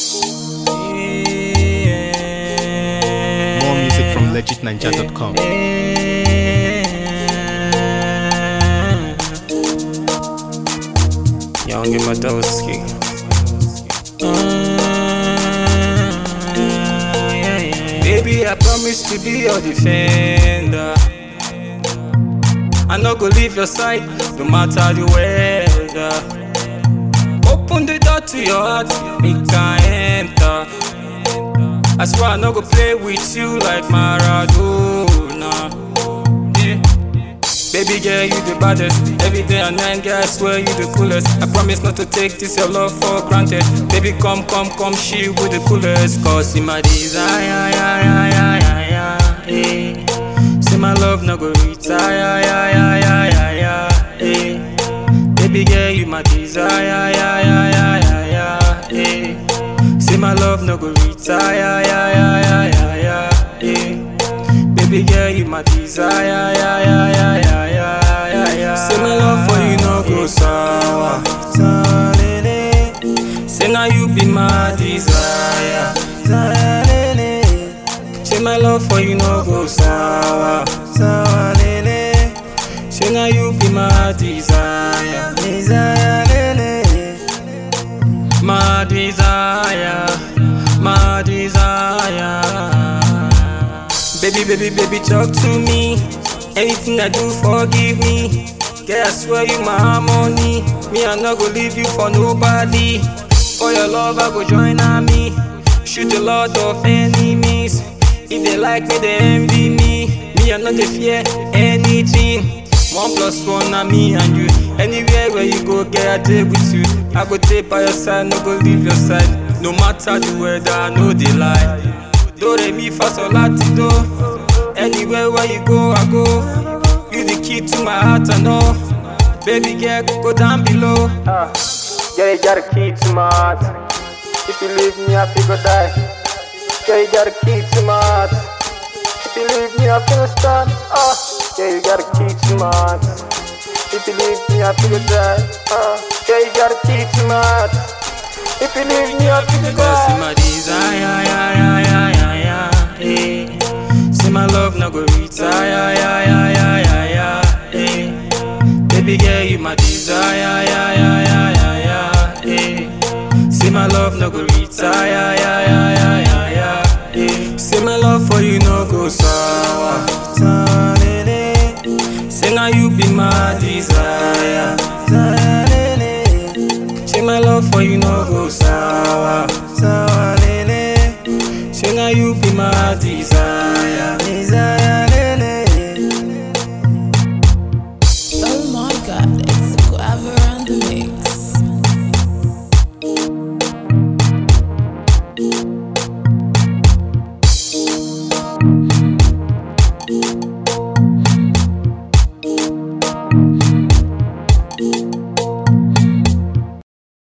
More music from legitninja.com. Young Matowski. Baby, I promise to be your defender. I no go leave your side, no matter the weather. Open the door to your heart, make I enter. I swear I no go play with you like Maradona. Yeah. Baby girl, you the baddest. Every day and night, girl, I swear you the coolest. I promise not to take this your love for granted. Baby, come, come, come, she with the coolest. Cause in my desire, yeah, yeah, yeah, yeah, yeah, eh. See my love no go retire, yeah, yeah, yeah, yeah, yeah, eh. Baby girl, you my desire, yeah, yeah, yeah, yeah, yeah, eh. See my love no go retire, yeah, yeah, yeah, yeah, yeah, eh. Baby girl, you my desire, yeah, yeah, yeah, yeah, yeah, yeah, yeah. Say my love for you no go sour, sour, lele. Say now you be my desire, desire, lele. Say my love for you no go sour, sour, lele. Say now you be my desire, desire, lele. My desire, my desire. Baby, baby, baby, talk to me. Anything I do, forgive me. Girl, I swear you my harmony. Me, I no go leave you for nobody. For your love, I go join army. Shoot a lot of enemies. If they like me, they envy me. Me, I no dey fear anything. One plus one, na me and you. Anywhere where you go, girl, I take with you. I go take by your side, no go leave your side. No matter the weather, I know they lie. Do re mi fa sol la ti do. Anywhere where you go, I go. You the key to my heart, I know. Baby girl, go down below. Uh, yeah, you got a key to my heart. If you leave me, I feel go die. Yeah, you got a key to my heart. If you leave me, I feel stand. Uh, yeah, you got a key to my heart. If you leave me, I feel die. Uh, yeah, you got a key to my heart. If you leave me, I feel die. See my desire, yeah, yeah, yeah, yeah, yeah, eh. See my love no go retire, yeah, yeah, yeah, yeah, yeah, eh. Baby girl, you my desire, yeah, yeah, yeah, yeah, yeah, eh. See my love no go retire, yeah, yeah, yeah, yeah, yeah, eh. See my love for you no go sour, sour, lele. Say now you be my desire, desire, lele. Say my love for you no go sour, sour, lele. Say now you be my desire.